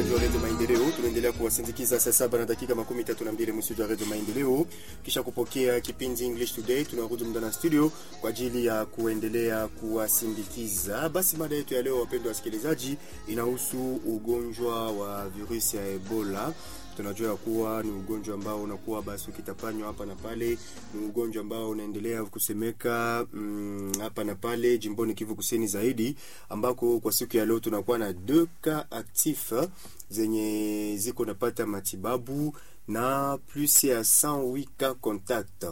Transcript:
wasikilizaji wa redio Maendeleo, tunaendelea kuwasindikiza saa saba na dakika makumi tatu na mbili mstudio wa redio Maendeleo. Kisha kupokea kipindi English Today, tunarudi muda na studio kwa ajili ya kuendelea kuwasindikiza. Basi mada yetu ya leo, wapendwa wasikilizaji, inahusu ugonjwa wa virusi ya Ebola. Tunajua ya kuwa ni ugonjwa ambao unakuwa basi ukitapanywa hapa na pale, ni ugonjwa ambao unaendelea kusemeka mm, hapa na pale jimboni Kivu Kusini zaidi, ambako kwa siku ya leo tunakuwa na deux cas actif zenye ziko napata matibabu na plus ya 108 cas contact